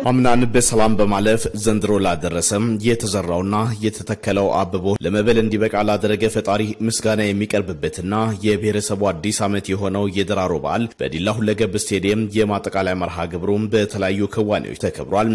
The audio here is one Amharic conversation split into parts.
አምናን በሰላም በማለፍ ዘንድሮ ላደረሰም የተዘራውና የተተከለው አብቦ ለመበል እንዲበቃ ላደረገ ፈጣሪ ምስጋና የሚቀርብበትና የብሔረሰቡ አዲስ ዓመት የሆነው የደራሮ በዓል በዲላ ሁለገብ ስቴዲየም የማጠቃለያ መርሃ ግብሩም በተለያዩ ክዋኔዎች ተከብሯል።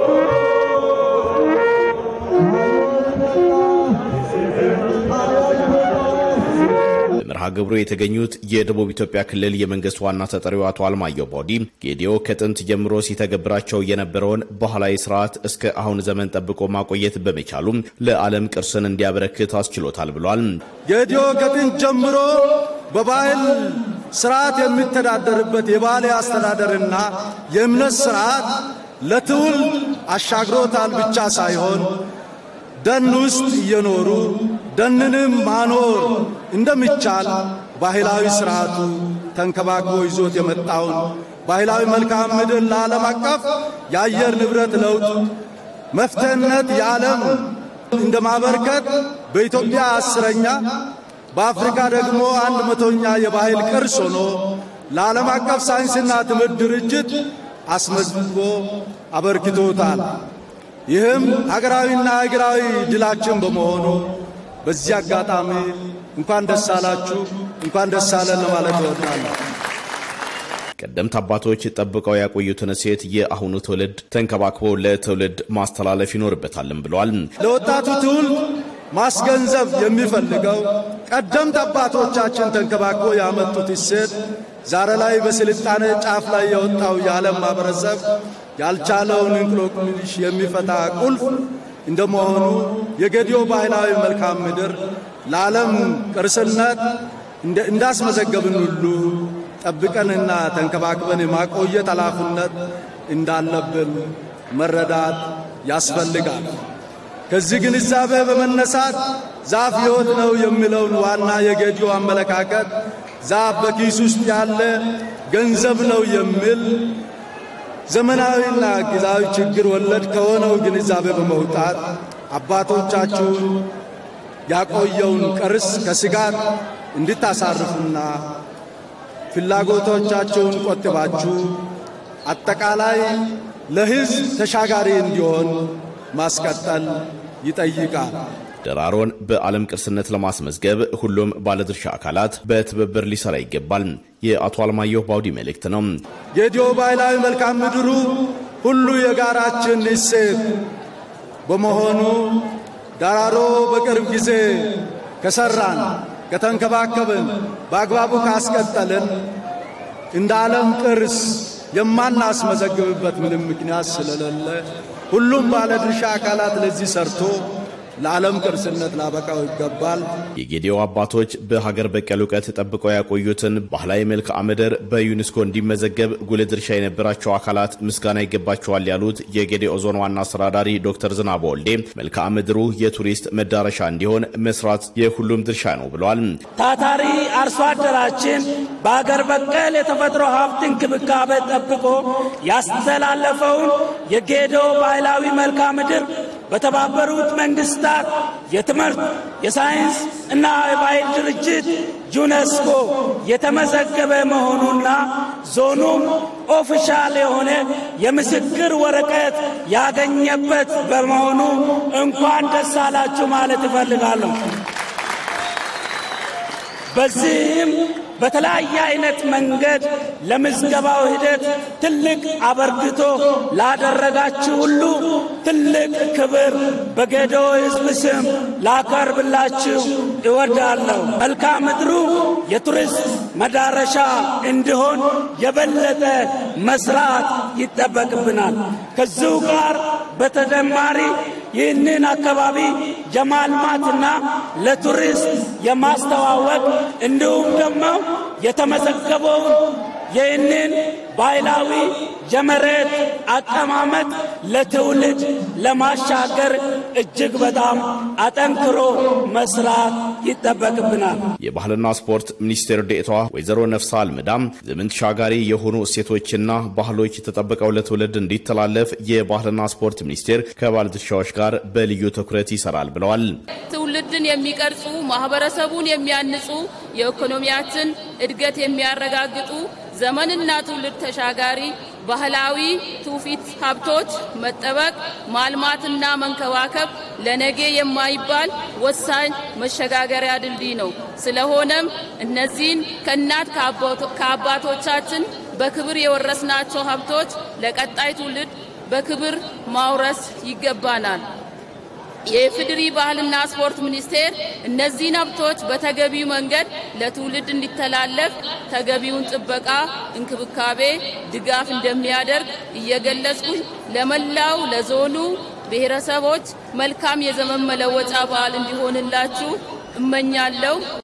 በመርሃ ግብሩ የተገኙት የደቡብ ኢትዮጵያ ክልል የመንግስት ዋና ተጠሪው አቶ አልማየሁ ባውዲ ጌዲዮ ከጥንት ጀምሮ ሲተገብራቸው የነበረውን ባህላዊ ስርዓት እስከ አሁን ዘመን ጠብቆ ማቆየት በመቻሉም ለዓለም ቅርስን እንዲያበረክት አስችሎታል ብሏል። ጌዲዮ ከጥንት ጀምሮ በባህል ስርዓት የሚተዳደርበት የባህል አስተዳደርና የእምነት ስርዓት ለትውልድ አሻግሮታል ብቻ ሳይሆን ደን ውስጥ እየኖሩ ደንንም ማኖር እንደሚቻል ባህላዊ ስርዓቱ ተንከባክቦ ይዞት የመጣውን ባህላዊ መልክዓ ምድር ለዓለም አቀፍ የአየር ንብረት ለውጥ መፍትሄነት የዓለም እንደ ማበርከት በኢትዮጵያ አስረኛ በአፍሪካ ደግሞ አንድ መቶኛ የባህል ቅርስ ሆኖ ለዓለም አቀፍ ሳይንስና ትምህርት ድርጅት አስመዝግቦ አበርክቶታል። ይህም ሀገራዊና ሀገራዊ ድላችን በመሆኑ በዚህ አጋጣሚ እንኳን ደስ አላችሁ፣ እንኳን ደስ አለን ለማለት እወዳለሁ። ቀደምት አባቶች ጠብቀው ያቆዩትን እሴት የአሁኑ ትውልድ ተንከባክቦ ለትውልድ ማስተላለፍ ይኖርበታልም ብለዋል። ለወጣቱ ትውልድ ማስገንዘብ የሚፈልገው ቀደምት አባቶቻችን ተንከባክቦ ያመጡት እሴት ዛሬ ላይ በስልጣኔ ጫፍ ላይ የወጣው የዓለም ማህበረሰብ ያልቻለውን እንቆቅልሽ የሚፈታ ቁልፍ እንደመሆኑ የጌዲዮ ባህላዊ መልክዓ ምድር ለዓለም ቅርስነት እንዳስመዘገብን ሁሉ ጠብቀንና ተንከባክበን የማቆየት ኃላፊነት እንዳለብን መረዳት ያስፈልጋል። ከዚህ ግንዛቤ በመነሳት ዛፍ ሕይወት ነው የሚለውን ዋና የጌዲዮ አመለካከት ዛፍ በኪስ ውስጥ ያለ ገንዘብ ነው የሚል ዘመናዊና ጊዜያዊ ችግር ወለድ ከሆነው ግንዛቤ በመውጣት አባቶቻችሁን ያቆየውን ቅርስ ከስጋት እንድታሳርፉና ፍላጎቶቻቸውን ቆጥባችሁ አጠቃላይ ለሕዝብ ተሻጋሪ እንዲሆን ማስቀጠል ይጠይቃል። ደራሮን በዓለም ቅርስነት ለማስመዝገብ ሁሉም ባለድርሻ አካላት በትብብር ሊሰራ ይገባል የአቶ አልማየሁ ባውዲ መልእክት ነው። ጌዲዮ ባህላዊ መልክዓ ምድሩ ሁሉ የጋራችን እሴት በመሆኑ ደራሮ በቅርብ ጊዜ ከሰራን፣ ከተንከባከብን፣ በአግባቡ ካስቀጠልን እንደ ዓለም ቅርስ የማናስመዘግብበት ምንም ምክንያት ስለሌለ ሁሉም ባለድርሻ አካላት ለዚህ ሰርቶ ለዓለም ቅርስነት ላበቃው ይገባል። የጌዲዮ አባቶች በሀገር በቀል እውቀት ጠብቀው ያቆዩትን ባህላዊ መልክዓ ምድር በዩኔስኮ እንዲመዘገብ ጉልህ ድርሻ የነበራቸው አካላት ምስጋና ይገባቸዋል ያሉት የጌዲኦ ዞን ዋና አስተዳዳሪ ዶክተር ዝናበ ወልዴ መልክዓ ምድሩ የቱሪስት መዳረሻ እንዲሆን መስራት የሁሉም ድርሻ ነው ብለዋል። ታታሪ አርሶ አደራችን በሀገር በቀል የተፈጥሮ ሀብት እንክብካቤ ጠብቆ ያስተላለፈውን የጌዲኦ ባህላዊ መልክዓ ምድር በተባበሩት መንግስታት የትምህርት የሳይንስ እና የባህል ድርጅት ዩኔስኮ የተመዘገበ መሆኑና ዞኑም ኦፊሻል የሆነ የምስክር ወረቀት ያገኘበት በመሆኑ እንኳን ደስ አላችሁ ማለት እፈልጋለሁ። በዚህም በተለያየ አይነት መንገድ ለምዝገባው ሂደት ትልቅ አበርክቶ ላደረጋችሁ ሁሉ ትልቅ ክብር በጌዲኦ ሕዝብ ስም ላቀርብላችሁ እወዳለሁ። መልክዓ ምድሩ የቱሪስት መዳረሻ እንዲሆን የበለጠ መስራት ይጠበቅብናል። ከዚሁ ጋር በተጨማሪ ይህንን አካባቢ የማልማትና ለቱሪስት የማስተዋወቅ እንዲሁም ደግሞ የተመዘገበውን ይህንን ባህላዊ የመሬት አቀማመጥ ለትውልድ ለማሻገር እጅግ በጣም አጠንክሮ መስራት ይጠበቅብናል። የባህልና ስፖርት ሚኒስቴር ዴኤታዋ ወይዘሮ ነፍሳ አልምዳም ዘመን ተሻጋሪ የሆኑ እሴቶችና ባህሎች ተጠብቀው ለትውልድ እንዲተላለፍ የባህልና ስፖርት ሚኒስቴር ከባለድርሻዎች ጋር በልዩ ትኩረት ይሰራል ብለዋል። ትውልድን የሚቀርጹ ማህበረሰቡን የሚያንጹ የኢኮኖሚያችን እድገት የሚያረጋግጡ ዘመንና ትውልድ ተሻጋሪ ባህላዊ ትውፊት ሀብቶች መጠበቅ፣ ማልማትና መንከባከብ ለነገ የማይባል ወሳኝ መሸጋገሪያ ድልድይ ነው። ስለሆነም እነዚህን ከእናት ከአባቶቻችን በክብር የወረስናቸው ሀብቶች ለቀጣይ ትውልድ በክብር ማውረስ ይገባናል። የኢፌዴሪ ባህልና ስፖርት ሚኒስቴር እነዚህን ሀብቶች በተገቢው መንገድ ለትውልድ እንዲተላለፍ ተገቢውን ጥበቃ፣ እንክብካቤ፣ ድጋፍ እንደሚያደርግ እየገለጽኩኝ ለመላው ለዞኑ ብሔረሰቦች መልካም የዘመን መለወጫ በዓል እንዲሆንላችሁ እመኛለሁ።